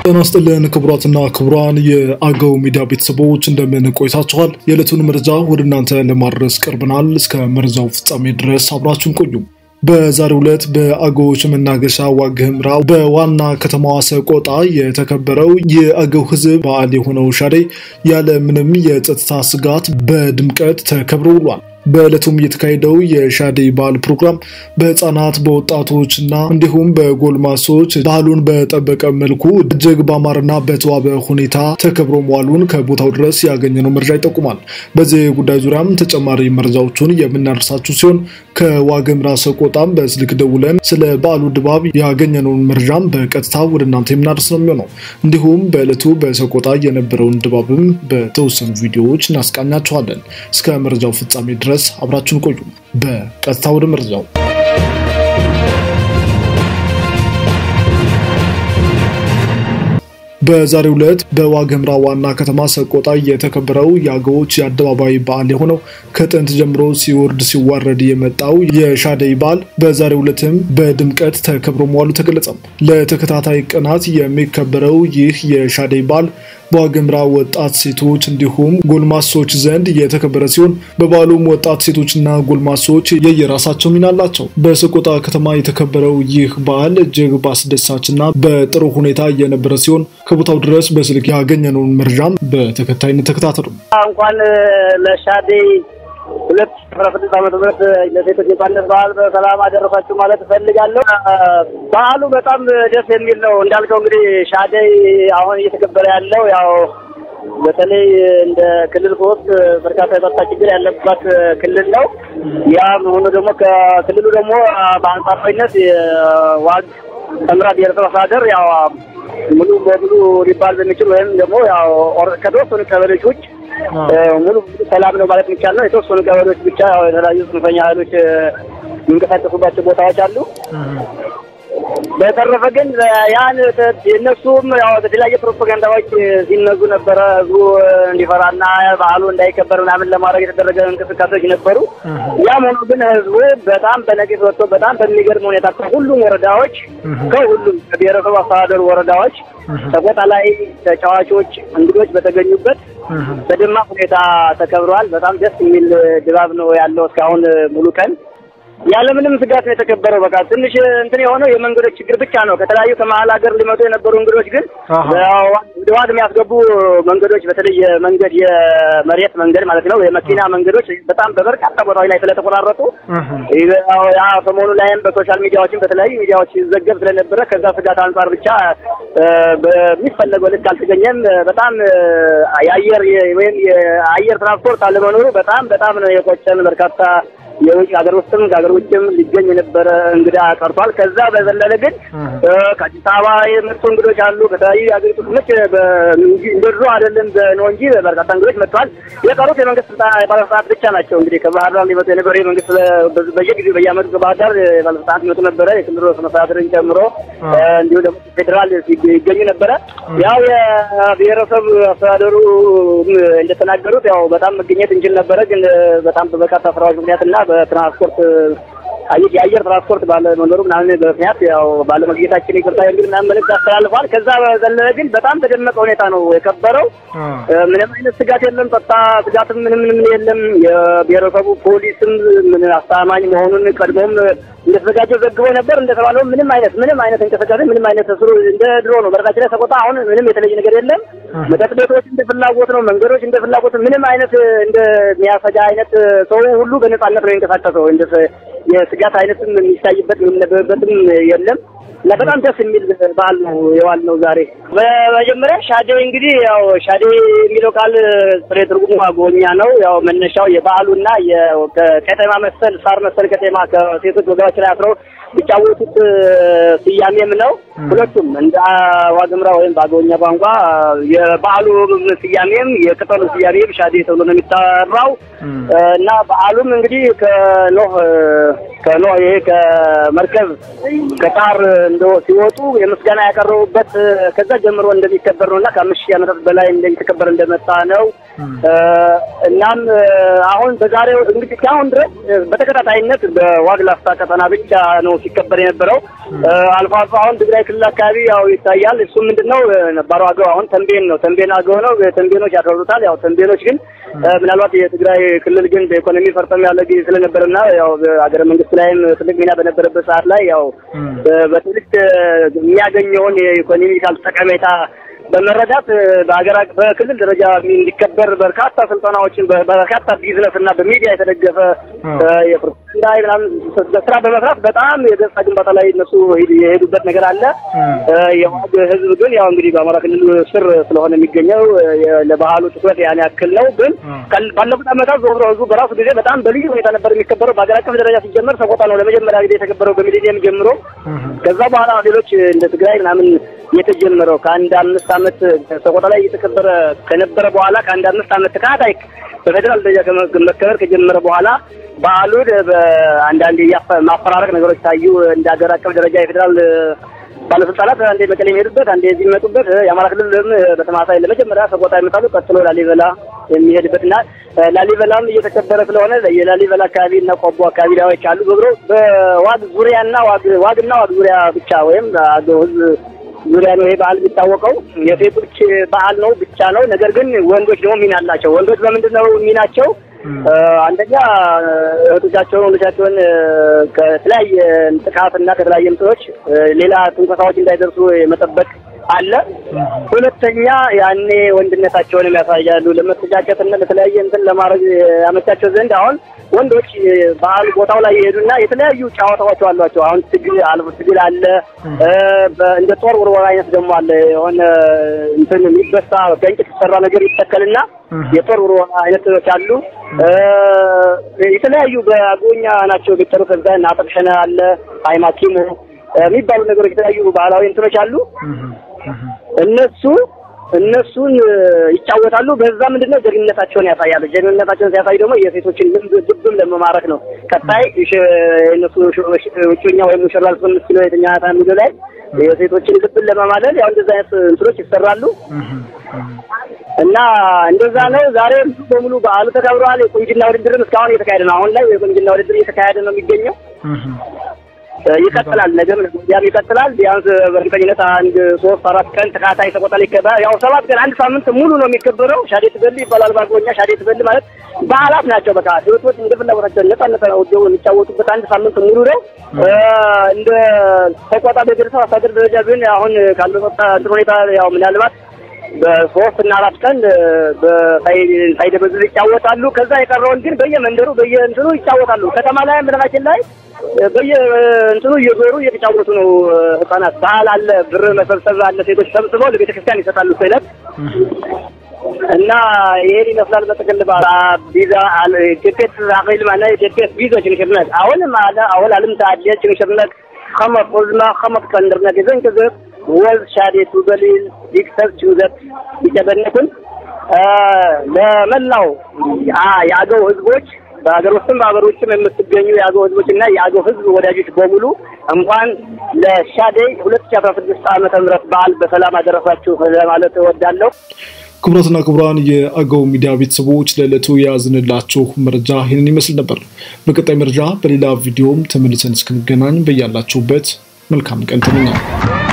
ጤና ይስጥልን ክቡራትና ክቡራን የአገው ሚዲያ ቤተሰቦች እንደምን ቆይታችኋል? የዕለቱን መረጃ ወደ እናንተ ለማድረስ ቀርበናል። እስከ መረጃው ፍጻሜ ድረስ አብራችሁን ቆዩ። በዛሬው ዕለት በአገዎች መናገሻ ዋግ ኽምራ በዋና ከተማዋ ሰቆጣ የተከበረው የአገው ሕዝብ በዓል የሆነው ሻደይ ያለ ምንም የጸጥታ ስጋት በድምቀት ተከብሮ ውሏል። በዕለቱም የተካሄደው የሻደይ በዓል ፕሮግራም በህፃናት በወጣቶች እና እንዲሁም በጎልማሶች ባህሉን በጠበቀ መልኩ እጅግ በአማረና በተዋበ ሁኔታ ተከብሮ መዋሉን ከቦታው ድረስ ያገኘነው መረጃ ይጠቁማል። በዚህ ጉዳይ ዙሪያም ተጨማሪ መረጃዎቹን የምናደርሳችሁ ሲሆን ከዋግ ኽምራ ሰቆጣም በስልክ ደውለን ስለ በዓሉ ድባብ ያገኘነውን መረጃም በቀጥታ ወደ እናንተ የምናደርስ ነው የሚሆነው። እንዲሁም በዕለቱ በሰቆጣ የነበረውን ድባብም በተወሰኑ ቪዲዮዎች እናስቃኛችኋለን። እስከ መረጃው ፍጻሜ ድረስ ድረስ አብራችሁን ቆዩ። በቀጥታ ወደ መረጃው በዛሬው ዕለት በዋግ ኽምራ ዋና ከተማ ሰቆጣ የተከበረው የአገዎች የአደባባይ በዓል የሆነው ከጥንት ጀምሮ ሲወርድ ሲዋረድ የመጣው የሻደይ በዓል በዛሬው ዕለትም በድምቀት ተከብሮ መዋሉ ተገለጸም። ለተከታታይ ቀናት የሚከበረው ይህ የሻደይ በዓል በዋግ ኽምራ ወጣት ሴቶች እንዲሁም ጎልማሶች ዘንድ የተከበረ ሲሆን በበዓሉም ወጣት ሴቶችና ጎልማሶች የየራሳቸው ሚና አላቸው። በሰቆጣ ከተማ የተከበረው ይህ በዓል እጅግ በአስደሳችና በጥሩ ሁኔታ የነበረ ሲሆን ከቦታው ድረስ በስልክ ያገኘነውን መረጃም በተከታይነት ተከታተሉ። እንኳን ለሻደይ ሁለት ሺህ አስራ ስድስት ዓመተ ምህረት ለሴቶች ነጻነት በዓል በሰላም አደረሳችሁ ማለት እፈልጋለሁ። በዓሉ በጣም ደስ የሚል ነው። እንዳልከው እንግዲህ ሻደይ አሁን እየተከበረ ያለው ያው በተለይ እንደ ክልል ሶስት በርካታ የጸጥታ ችግር ያለባት ክልል ነው። ያ መሆኑ ደግሞ ከክልሉ ደግሞ በአንጻራዊነት የዋግ ኽምራ ብሔረሰብ አስተዳደር ያው ሙሉ በሙሉ ሊባል በሚችል ወይም ደግሞ ያው ከተወሰኑ ቀበሌዎች ውጭ ሙሉ ሰላም ነው ማለት የሚቻል ነው። የተወሰኑ ቀበሌዎች ብቻ የተለያዩ ጽንፈኛ ኃይሎች የሚንቀሳቀሱባቸው ቦታዎች አሉ። በተረፈ ግን ያን የእነሱም ያው የተለያየ ፕሮፓጋንዳዎች ሲነዙ ነበረ። ህዝቡ እንዲፈራና ባህሉ እንዳይከበር ምናምን ለማድረግ የተደረገ እንቅስቃሴዎች ነበሩ። ያም ሆኖ ግን ህዝቡ በጣም በነቂስ ወጥቶ በጣም በሚገርም ሁኔታ ከሁሉም ወረዳዎች ከሁሉም ከብሔረሰቡ አስተዳደሩ ወረዳዎች ሰቆጣ ላይ ተጫዋቾች፣ እንግዶች በተገኙበት በደማቅ ሁኔታ ተከብረዋል። በጣም ደስ የሚል ድባብ ነው ያለው እስካሁን ሙሉ ቀን ያለምንም ስጋት ነው የተከበረው። በቃ ትንሽ እንትን የሆነው የመንገዶች ችግር ብቻ ነው። ከተለያዩ ከመሀል ሀገር ሊመጡ የነበሩ እንግዶች ግን ወደ ዋግ የሚያስገቡ መንገዶች በተለይ የመንገድ የመሬት መንገድ ማለት ነው የመኪና መንገዶች በጣም በበርካታ ቦታዎች ላይ ስለተቆራረጡ ያ ሰሞኑ ላይም በሶሻል ሚዲያዎችም በተለያዩ ሚዲያዎች ሲዘገብ ስለነበረ ከዛ ስጋት አንጻር ብቻ በሚፈለገው ልክ አልተገኘም። በጣም የአየር ወይም የአየር ትራንስፖርት አለመኖሩ በጣም በጣም ነው የቆጨን በርካታ የውጭ ሀገር ውስጥም ከሀገር ውጭም ሊገኝ የነበረ እንግዳ ቀርቷል። ከዛ በዘለለ ግን ከአዲስ አበባ የመጡ እንግዶች አሉ። ከተለያዩ የሀገሪቱ ክፍሎች እንደ ድሮ አይደለም ነው እንጂ በርካታ እንግዶች መጥተዋል። የቀሩት የመንግስት ባለስልጣናት ብቻ ናቸው። እንግዲህ ከባህር ዳር ሊመጡ የነበረ የመንግስት በየጊዜው በየአመቱ ከባህር ዳር ባለስልጣናት ሊመጡ ነበረ። የክልል ርዕሰ መስተዳድርን ጨምሮ እንዲሁም ደግሞ ፌዴራል ይገኙ ነበረ። ያው የብሔረሰብ አስተዳደሩ እንደተናገሩት ያው በጣም መገኘት እንችል ነበረ፣ ግን በጣም በበርካታ ስራዎች ምክንያት እና በትራንስፖርት የአየር ትራንስፖርት ባለመኖሩ ምናምን በምክንያት ያው ባለመግኘታችን ይቅርታ የሚል ምናምን መልዕክት አስተላልፏል። ከዛ በዘለለ ግን በጣም በደመቀ ሁኔታ ነው የከበረው። ምንም አይነት ስጋት የለም። ጸጥታ ስጋትም ምንም ምንም የለም። የብሔረሰቡ ፖሊስም ምን አስተማማኝ መሆኑን ቀድሞም እንደተዘጋጀው ዘግቦ ነበር። እንደተባለው ምንም አይነት ምንም አይነት እንቅስቃሴ ምንም አይነት ስሩ እንደ ድሮ ነው። በረታችን ላይ ሰቆጣ አሁን ምንም የተለየ ነገር የለም። መጠጥ ቤቶች እንደ ፍላጎት ነው። መንገዶች እንደ ፍላጎት ምንም አይነት እንደሚያሰጋ አይነት ሰው ሁሉ በነጻነት ነው የሚንቀሳቀሰው። እንደ የስጋት አይነትም የሚታይበት የሚነበብበትም የለም እና በጣም ደስ የሚል በዓል ነው የዋል ነው ዛሬ። በመጀመሪያ ሻደይ እንግዲህ ያው ሻደይ የሚለው ቃል ጥሬ ትርጉሙ አገውኛ ነው። ያው መነሻው የበዓሉና የቀጤማ መሰል ሳር መሰል ቀጤማ ከሴቶች ወገባች ላይ አስረው የሚጫወቱት ስያሜም ነው። ሁለቱም እንደ ዋግ ኽምራ ወይም በአገውኛ ቋንቋ የበዓሉ ስያሜም የቅጠሉ ስያሜም ሻደይ ተብሎ ነው የሚጠራው እና በዓሉም እንግዲህ ከኖህ ከኖህ ይሄ ከመርከብ ከጣር እንደ ሲወጡ የምስጋና ያቀረቡበት ከዛ ጀምሮ እንደሚከበር ነው እና ከአምስት ሺህ ዓመታት በላይ እንደሚተከበር እንደመጣ ነው። እናም አሁን በዛሬው እንግዲህ እስካሁን ድረስ በተከታታይነት በዋግ ላፍታ ቀጠና ብቻ ነው ሲከበር የነበረው። አልፎ አልፎ አሁን ትግራይ ክልል አካባቢ ያው ይታያል። እሱ ምንድን ነው ነባሩ አገው አሁን ተንቤን ነው ተንቤን አገው ነው። ተንቤኖች ያከብሩታል። ያው ተንቤኖች ግን ምናልባት የትግራይ ክልል ግን በኢኮኖሚ ፈርጠም ያለ ጊዜ ስለነበረና ያው ሀገረ መንግስት ላይም ትልቅ ሚና በነበረበት ሰዓት ላይ ያው በትልቅ የሚያገኘውን የኢኮኖሚካል ጠቀሜታ በመረዳት በሀገር በክልል ደረጃ እንዲከበር በርካታ ስልጠናዎችን በርካታ ቢዝነስ እና በሚዲያ የተደገፈ የፕሮፓጋንዳ ምናምን ስራ በመስራት በጣም የገጽታ ግንባታ ላይ እነሱ የሄዱበት ነገር አለ። የዋግ ህዝብ ግን ያው እንግዲህ በአማራ ክልል ስር ስለሆነ የሚገኘው ለባህሉ ትኩረት ያን ያክል ነው። ግን ባለፉት ዓመታት ዞሮ ህዝቡ በራሱ ጊዜ በጣም በልዩ ሁኔታ ነበር የሚከበረው። በሀገር አቀፍ ደረጃ ሲጀመር ሰቆጣ ነው ለመጀመሪያ ጊዜ የተከበረው በሚሊኒየም ጀምሮ። ከዛ በኋላ ሌሎች እንደ ትግራይ ምናምን የተጀመረው ከአንድ አምስት ዓመት ሰቆጣ ላይ እየተከበረ ከነበረ በኋላ ከአንድ አምስት ዓመት ተከታታይ በፌዴራል ደረጃ መከበር ከጀመረ በኋላ በዓሉ በአንዳንድ ማፈራረቅ ነገሮች ታዩ። እንደ ሀገር አቀፍ ደረጃ የፌዴራል ባለስልጣናት አንዴ መቀሌ የሚሄዱበት አንዴ እዚህ የሚመጡበት የአማራ ክልልም በተመሳሳይ ለመጀመሪያ ሰቆጣ ይመጣሉ። ቀጥሎ ላሊበላ የሚሄድበት እና ላሊበላም እየተከበረ ስለሆነ የላሊበላ አካባቢ እና ቆቦ አካባቢ ላዮች አሉ። በብሮ በዋግ ዙሪያና ዋግና ዋግ ዙሪያ ብቻ ወይም አገው ህዝብ ዙሪያ ነው ይሄ በዓል የሚታወቀው። የሴቶች በዓል ነው ብቻ ነው። ነገር ግን ወንዶች ደግሞ ሚና አላቸው። ወንዶች በምንድን ነው ሚናቸው? አንደኛ እህቶቻቸውን ወንዶቻቸውን ከተለያየ ጥቃት እና ከተለያየ ምጥሮች ሌላ ትንኮሳዎች እንዳይደርሱ የመጠበቅ አለ። ሁለተኛ ያኔ ወንድነታቸውንም ያሳያሉ። ለመተጫጨትና ለተለያየ እንትን ለማድረግ ያመቻቸው ዘንድ አሁን ወንዶች በዓል ቦታው ላይ ይሄዱና የተለያዩ ጨዋታዎች አሏቸው። አሁን ትግል አልፎ ትግል አለ። እንደ ጦር ውርወራ አይነት ደግሞ አለ። የሆነ እንትን የሚበሳ ከእንጨት የተሰራ ነገር ይተከልና የጦር ውርወራ አይነቶች አሉ። የተለያዩ በአጎኛ ናቸው የሚጠሩት። ከዛ ናጠቅሸነ አለ አይማኪሞ የሚባሉ ነገሮች የተለያዩ ባህላዊ እንትኖች አሉ። እነሱ እነሱን ይጫወታሉ። በዛ ምንድነው ጀግንነታቸውን ያሳያሉ። ጀግንነታቸውን ሲያሳዩ ደግሞ የሴቶችን ልብ ልብም ለመማረክ ነው። ቀጣይ እነሱ ውጮኛ ወይም ሙሽራ ልትሆን የምትችለው የትኛ የሚለው ላይ የሴቶችን ልብን ለመማለል ያው እንደዛ አይነት እንትኖች ይሰራሉ እና እንደዛ ነው። ዛሬ ሙሉ በሙሉ በዓሉ ተከብረዋል። የቁንጅና ውድድርም እስካሁን እየተካሄደ ነው። አሁን ላይ የቁንጅና ውድድር እየተካሄደ ነው የሚገኘው ይቀጥላል። ነገም ያም ይቀጥላል። ቢያንስ በእርግጠኝነት አንድ ሶስት አራት ቀን ተካታይ ሰቆጣ ይከበራል። ያው ሰባት ቀን አንድ ሳምንት ሙሉ ነው የሚከበረው። ሻዴ ትበል ይባላል በአገውኛ። ሻዴ ትበል ማለት በዓላት ናቸው። በቃ ሴቶች እንደ ፍላጎታቸው ነጻነት ወደው የሚጫወቱበት አንድ ሳምንት ሙሉ ነው። እንደ ሰቆጣ በግርሰ አስተዳደር ደረጃ ግን አሁን ካለው ጸጥታ እንትን ሁኔታ ያው ምናልባት በሶስት እና አራት ቀን ሳይደበዝዝ ይጫወታሉ። ከዛ የቀረውን ግን በየመንደሩ በየእንትኑ ይጫወታሉ። ከተማ ላይ ምናችን ላይ በየእንትኑ እየዞሩ እየተጫወቱ ነው ህጻናት። ባህል አለ፣ ብር መሰብሰብ አለ። ሴቶች ሰብስበው ለቤተ ክርስቲያን ይሰጣሉ ስለት እና ይሄን ይመስላል። በጥቅል ቢዛ ኢትዮጵት አኺል ማለ ኢትዮጵት ቢዞ ችንሽርነት አሁንም አለ አሁን አለም ታዲያ ችንሽርነት خمط قلنا خمط كندرنا كذا كذا ወዝ ሻዴቱ በሊል ዲክተር ችውዘት ይጨበነኩን ለመላው የአገው ህዝቦች በሀገር ውስጥም በሀገር ውጭም የምትገኙ የአገው ህዝቦች እና የአገው ህዝብ ወዳጆች በሙሉ እንኳን ለሻዴይ ሁለት ሺ አስራ ስድስት ዓመተ ምህረት በዓል በሰላም አደረሳችሁ ለማለት እወዳለሁ። ክቡራትና ክቡራን የአገው ሚዲያ ቤተሰቦች ለዕለቱ የያዝንላችሁ መረጃ ይህንን ይመስል ነበር። በቀጣይ መረጃ በሌላ ቪዲዮም ተመልሰን እስክንገናኝ በያላችሁበት መልካም ቀን ተመኛል።